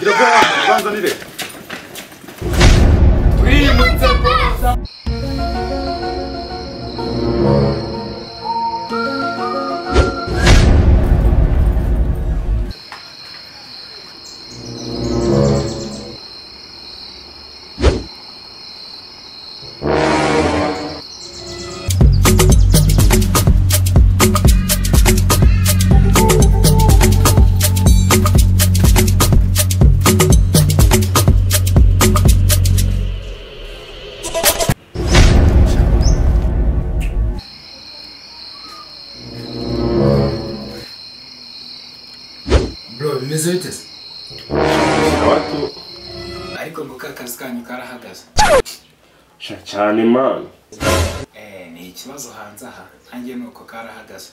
이렇게 무한선 1위. bro bimeze bite se Watu ariko nguka akazi kanyu karahagaze sha cyane mani Eh, ni ikibazo hanze aha nanjye ni uko karahagaze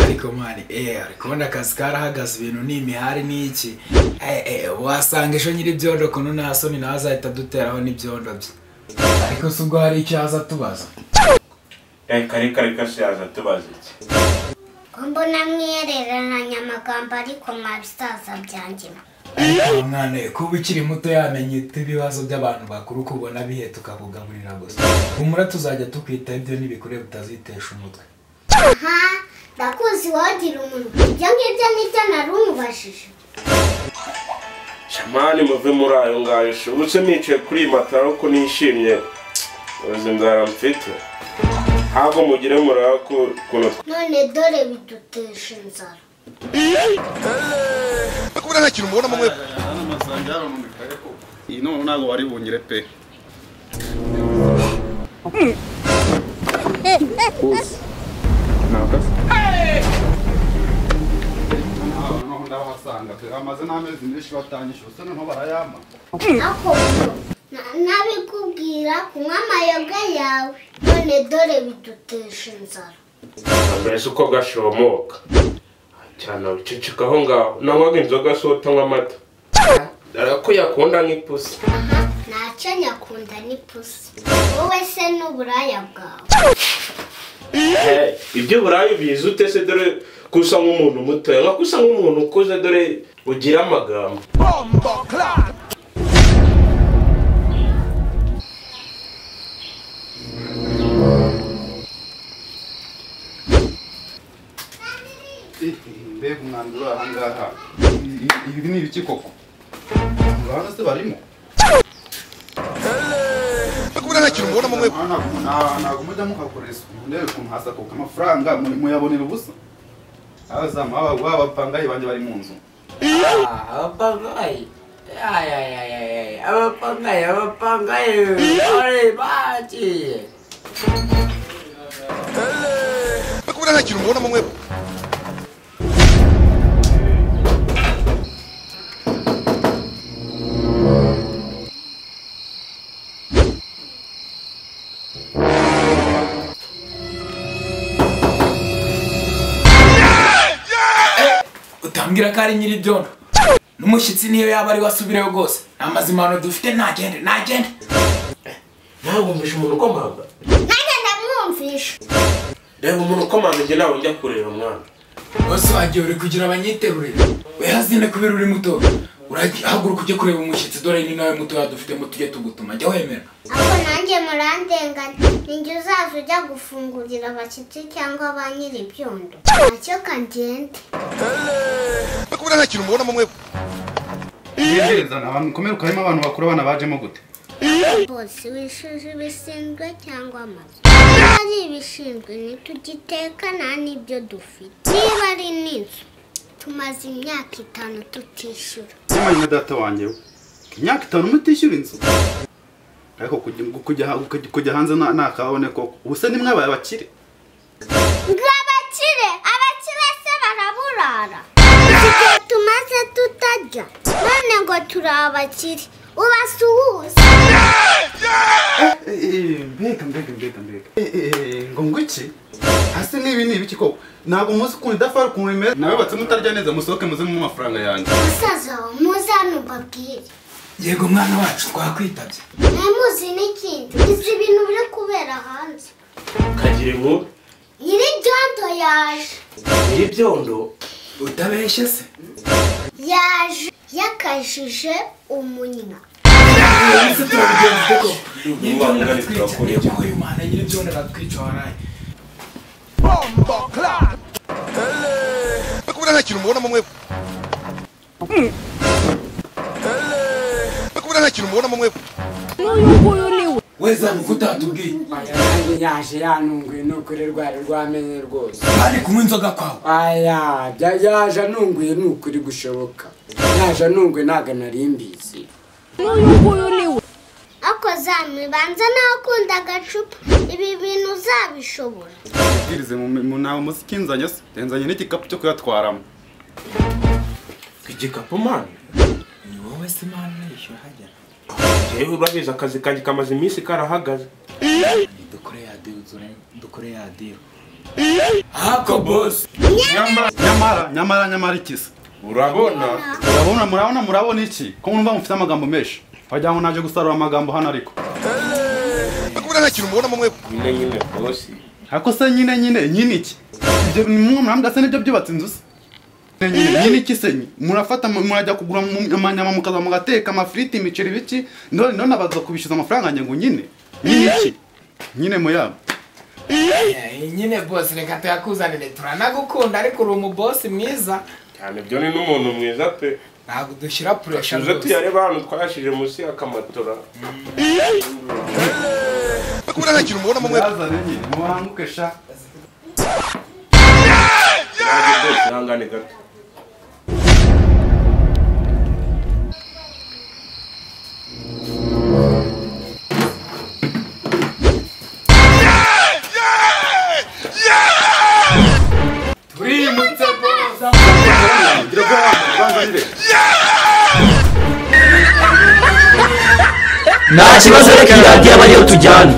ariko mani eh ari kubona akazi karahagaze ibintu ni imihari ni iki eh, eh, wasanga ejo nyiri ibyondo kuno nta soni nawe azahita aduteraho n'ibyondo bye ariko si ubwo hari icyo aza tubaza reka reka reka shaza tubaze iki mbona mwihereranya amagambo ariko mwa bisaza byanjye ariko mwana we, kuba ukiri muto yamenya ibibazo by'abantu bakuru uko ubona bihe tukakugaburira gusa humura tuzajya tukwitaho ibyo n'ibikureba utazitesha umutwe aha ndakuzi wagira umuntu ibyo ngibyo nibyo nari umubajije sha mani muve muri ayo ngayo sha uretse nicaye kuri iyi matara ko nishimye uzi nzara mfite ntabwo mugire muraba ko ukuntu none dore bidutesha inzara kubura nta kintu mubona mwe hano amasanga yaranonekaye ko iyi noneho ntabwo wari bungire pe noneho ndabahasanga pe bamaze n'amezi menshi batanyishyura usa noneho barayampa ako na- nabikubwira kunywa amayoga yawe none dore bidutesha inzara mbese uko gashomoka cyane uceceka aho ngaho nanywaga inzoga si utanywa amata dore ko yakunda nk'ipusi aha ntacyo nyakunda n'ipusi wowe se n'uburaya bwawe Eh, ibyo burayi bizi ute se dore ko usa nk'umuntu mutoya nka ko usa nk'umuntu ukuze dore ugira amagambo mbega umwanda uri aha ngaha ibi ni ibiki koko urabona se barimo kubura nta kintu mubona mwe ntabwo ntabwo mujya muhakorera isuku ndebe ukuntu hasakuka amafaranga muri- muyabonera ubusa abazamu baba- b'abapangayi banjye bari mu nzu abapangayi ay ay ay ay ay abapangayi abapangayi bari bagiye kubura nta kintu mubona mwe utambwira ko ari nyiri ibyondo n'umushyitsi niyo yaba ari wasubireyo rwose nta mazimano dufite ntagende ntagende nawe wumvisha umuntu ukomanga nanjye ndamwumvisha reba umuntu ukomanga njye nawe njya kureba umwana bose wagiye uri kugira abanyiterurire wehazinde kubera uri muto urahaguruka ujye kureba umushyitsi dore ni nawe mutoya dufitemo tujye tugutuma jya wemera ako nanjye murandenganya ninjye uzaza ujya gufungurira abashyitsi cyangwa ba nyiri ibyondo nacyo kagende kubura nta kintu mubona mwe Ntegereza nta bantu ukomere ukarimo abantu bakuru abana bajemo gute bose wishyuje ibishinzwe cyangwa amazu niba ari ibishinzwe ntitugitekana n'ibyo dufite niba ari n'inzu tumaze imyaka itanu tutishyura Simanye na data wanjye we imyaka itanu mutishyura inzu ariko kujya kujya kujya- kujya hanze nta nta kabone koko ubuse ni mwabaye abakire ngo abakire abakire se baraburara igihe tumaze tutarya none ngo turi abakire ubasuhuza Eh, eh, mbega mbega mbega mbega Eh, eh, eh, ngo ngo iki hasi n'ibi ni ibiki koko ntabwo muzi ukuntu idafari ukuntu imeze nabubatse mutarya neza musohoke muzemo amafaranga yanjye musaza wawe muza ntubabwire yego mwana wacu twakwitabye ntimuzi n'ikindi izi bintu biri kubera hanze kagira inkuru nyiri ibyondo yaje nyiri ibyondo utabeshye se yaje y'aka yajije umunya Nyiribyondo aratwica uyu mwana nyiribyondo aratwica waraye bakubwira nta kintu mubona mu mwebwe bakubwira nta kintu mubona mu mwebwe we zamu ko utatubwiye nanjye nyashe yantunguye ni ukuri rwari rwamenye rwose kandi kunywa inzoga kwawe aya bya- yaje antunguye ni ukuri gushoboka yaje antunguye ntabwo nari mbizi ako zamibanza ntakunda agacupa ibi bintu uzabishobora ubwirize mu- mu- ntawe muzi ikinzanye se nzanye n'igikapu cyo kuyatwaramo igikapu mani ni wowe se mwana unishyura hajya yewe urabizi akazi kanjye kamaze iminsi karahagaze dukore ya deal dukore ya deal hako bosi nyamara nyamara nyamara ikisa urabona murabona murabona murabona iki ko mwumva mufite amagambo menshi wagira ngo naje gusarura amagambo hano ariko bakubwira nta kintu mubona mu mwebwe nyine nyine bosi ariko se nyine nyine nyine iki ibyo ni mwe murambwa se nibyo byubatse inzu se Nyine, nyine nyine iki se nyine? murafata mu- murajya kugura mu- amanyama mukaza mugateka amafiriti imiceri biki none none abaza kubishyuza amafaranga njye ngo nyine nyine iki nyine muyabo nyine bosi reka tuyakuzanire turanagukunda ariko uri umubosi mwiza cyane byo ni n'umuntu mwiza pe ntabwo dushyira puresha tuze rwose tuyareba ahantu twayashije munsi y'akamatora bakubwira nta kintu mubona mu mwebwe yazane nyine muhanguke sha nanjye rwose ihangane gato turimutse boza gira ubwoba banzanire nta kibazo reka iyi radiyo aba ariyo tujyana